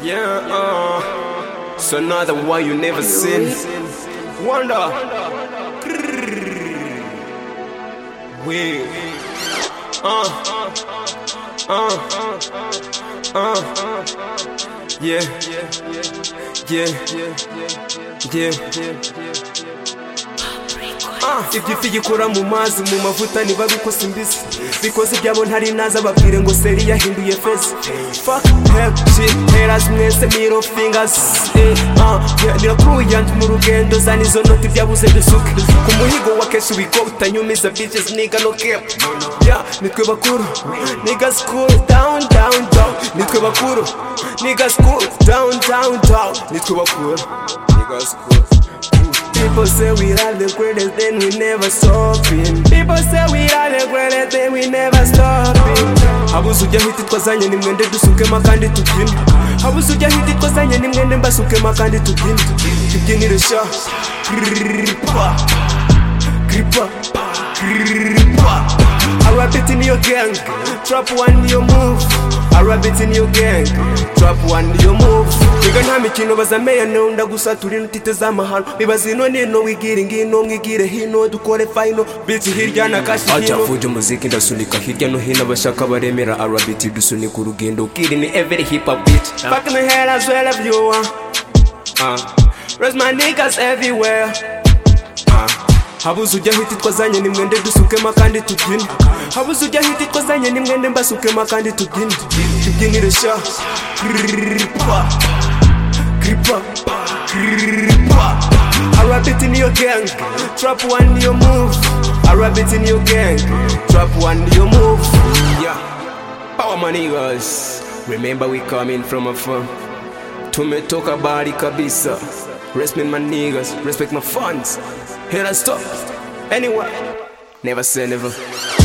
Yeah, uh, so now the one you never seen. Wonder. Wait. Uh, uh, uh, yeah, yeah, yeah. Uh, ibyo ifi gikora mu mazi mu mavuta niba bikoze imbisi bikoze ibyabo ntari naza babwire ngo seri yahinduye feza fuck hep shit haters mwese middle fingers eh, uh, yeah, nirakuye yanjye mu rugendo zana izo noti byabuze dusuke ku muhigo wa keshi we go utanyumiza bitches nigga no cap yeah, nitwe bakuru niggas cool down down down nitwe bakuru niggas cool down down down nitwe bakuru niggas cool People say we are the greatest, then we never stopping. People say we are the greatest, then we never stopping. habuze ujya hiti twazanye ni mwende dusukema kandi tubyine habuze ujya hiti twazanye ni mwende mbasukema kandi tubyine tubyinire sha kripa kripa kripa arabit in your gang trap one your move arabit in your gang trap one your move Biga nta mikino bazameya nunda gusa turi ntite z'amahano bibaza ino nino wigire ngino mwigire hino dukore final bitch hirya na kashi acha hino fuji muziki ndasunika hirya no hino abashaka baremera arabiti dusunika urugendo kiri ni every hip hop beat Fuck in the head as well if you want. Uh. Rest my niggas everywhere. Uh. Habuze ujya hiti twazanye ni mwende dusukema kandi tubyine Habuze ujya hiti twazanye ni mwende mbasukema kandi tubyine Tubyinire sha Kripa Kripa Kripa I rap it in your gang Trap one your move I rap it in your gang Trap one your move Yeah Power my niggas, remember we coming from afar. Tumetoka bari kabisa. Respect my niggas, respect my funds. Here I stop. Anyway, never say never.